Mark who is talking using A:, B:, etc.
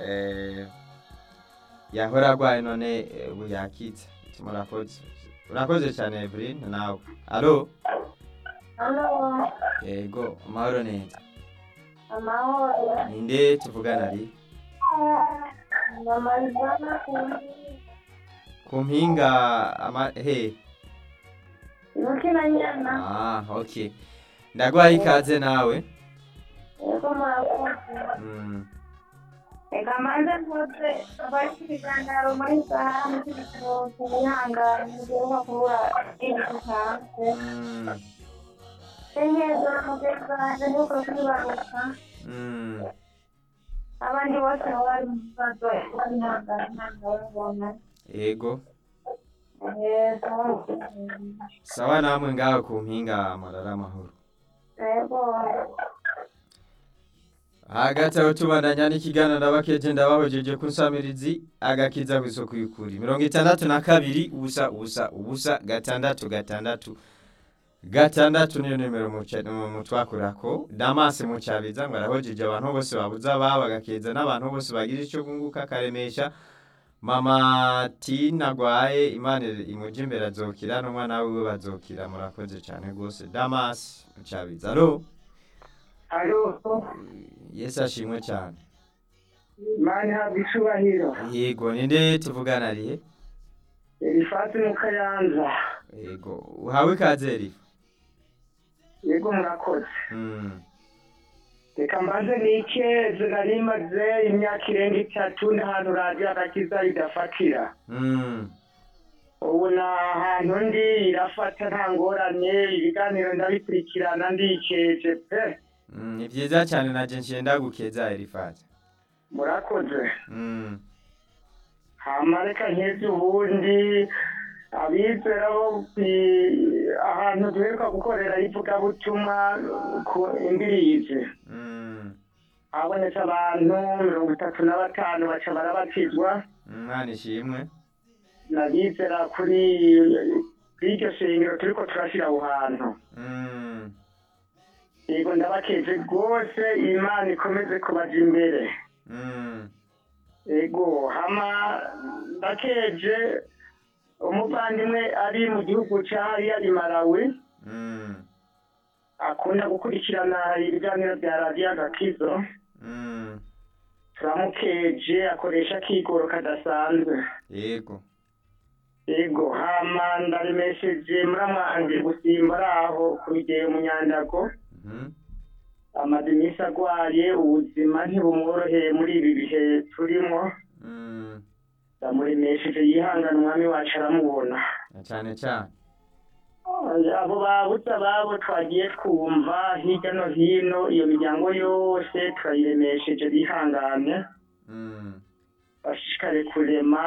A: eh, yahora arwaye none eh, ubu yakitse murakoze urakoze cyane Evelyn nawe alo
B: Halo,
A: yego amahoro neza
B: amahoro.
A: ninde tuvugana ari
B: Ndamalizana
A: ku mpinga ama he
B: Nukina nyana.
A: ah okay ndagwaye ikaze nawe
B: Yego murakoze.
A: mm.
B: Reka manze mvuze abari ku biganiro muri saha n'ibitaro kubihangana mugiheruka kubura ibintu hanze.
A: Mm.
B: Senyeza mugenzi wanjye ntibuka kwibaruka.
A: Mm.
B: Abandi bose bari mu bibazo kubihangana ntabwo babibona.
A: yego
B: Yego.
A: sawa namwe ngaho ku mpinga marara amahoro
B: Yego.
A: hagati aho tubandanya n'ikiganiro ndabakeje ndabahojeje ku nsamirizi agakiza ku isoko y'ukuri mirongo itandatu na kabiri ubusa ubusa ubusa gatandatu gatandatu gatandatu niyo nimero muca- mu- mutwakurako damasi mucabiza ngo arahojeje abantu bose babuze ababo agakeza n'abantu bose bagira icyo kunguka akaremesha mama tina agwaye imana imuje imbere azokira n'umwana wiwe bazokira murakoze cyane rwose damasi mucabiza alo
C: Alo,
A: yesu ashimwe cyane
C: mani habwa icubahiro.
A: yego ninde tuvugana arihe
C: Elifati mu Kayanza.
A: yego uhawe ikaze rifa
C: Yego murakoze.
A: Mm,
C: Reka mbanze nikeze nari maze imyaka irenga itatu n'ahantu radiyo agakiza ridafatira.
A: mm,
C: Ubu ni ahantu ndi irafata nta ngorane ibiganiro ndabikurikirana ndikeje pe.
A: mm, ni byiza cyane naje nshenda gukeza erifati
C: Murakoze.
A: Mm,
C: hama reka nkeze ubundi abizera bo kwi- ahantu duheruka gukorera ivugabutumwa ku imbirizi
A: mm,
C: habonetse abantu mirongo itatu na batanu baca barabatizwa
A: umwana ishimwe
C: n'abizera kuri kuri iryo shengero turiko turashira aho hantu
A: Mm,
C: yego ndabakeje rwose imana ikomeze kubaja imbere
A: mm,
C: ego hama ndakeje umuvandimwe ari mu gihugu ca yari Malawi
A: mm,
C: akunda gukurikirana ibiganiro bya radiyo agakizo
A: mm,
C: turamukeje akoresha akigoro kadasanzwe
A: yego
C: ego hama ndaremesheje muramwanje gusimba ari aho ku bigeyo mu nyandago
A: Mhm,
C: amaze iminsi agwaye ubuzima ntibumworoheye muri ibi bihe turimo
A: mm,
C: ndamuremesheje yihangana umwami wacu aramubona
A: na cyane cyane
C: abo babuze ababo twagiye twumva hirya no hino iyo miryango yose turayiremesheje bihangane
A: Mm,
C: bashishikare kurema